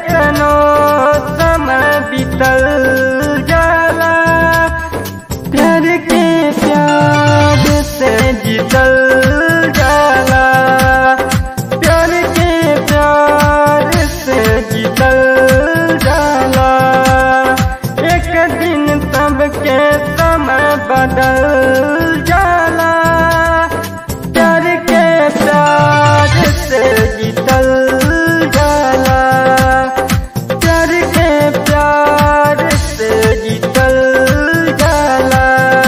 केतनो समय बीतल जाला प्यार के प्यार से जीतल जाला प्यार के प्यार से जीतल जाला एक दिन सबके समय बदल जाला प्यार के प्यार से जीतल जाला प्यार के प्यार से जीतल जाला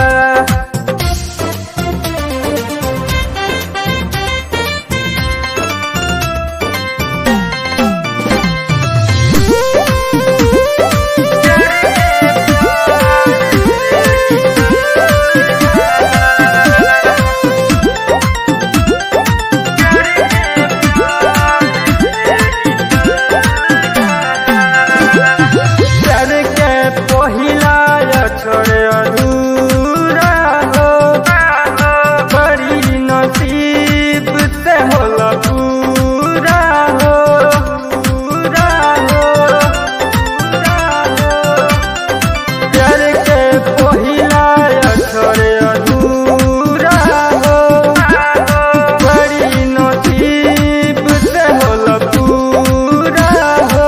प्यार के पहिला छोड़े अधूरा हो बड़ी नसीब से होला पूरा हो पूरा हो पूरा हो प्यार के पहिला छोड़े अधूरा हो बड़ी नसीब से होला पूरा हो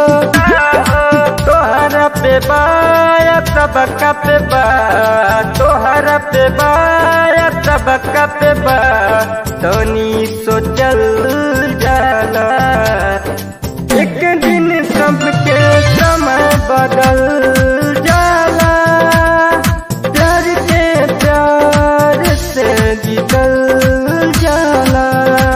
तोहरा पे बाया तबका पे बा तोहरा पे बाया तबका पे बा तनी सोचल जाला एक दिन सबके समय बदल जाला प्यार के प्यार से जीतल जाला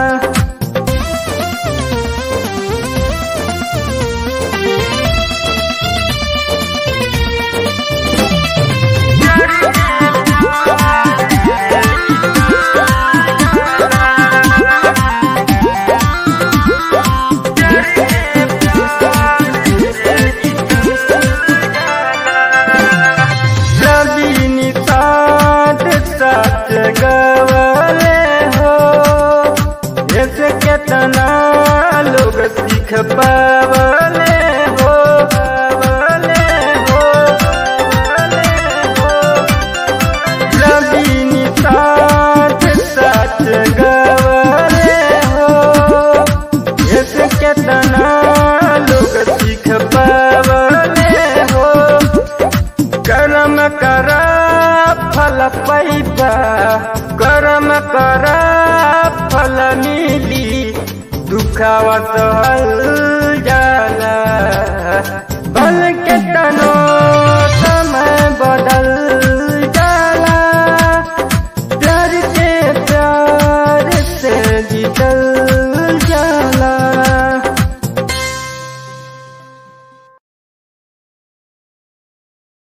रवि निषाद सच गवले हो ऐसे केतना लोग सीख पावले हो पावले हो पावले हो रवि निषाद सच गवले हो ऐसे केतना लोग सीख पावले हो कर्म करा फल पैबा कर्म करा फल मिली दुखावा सहल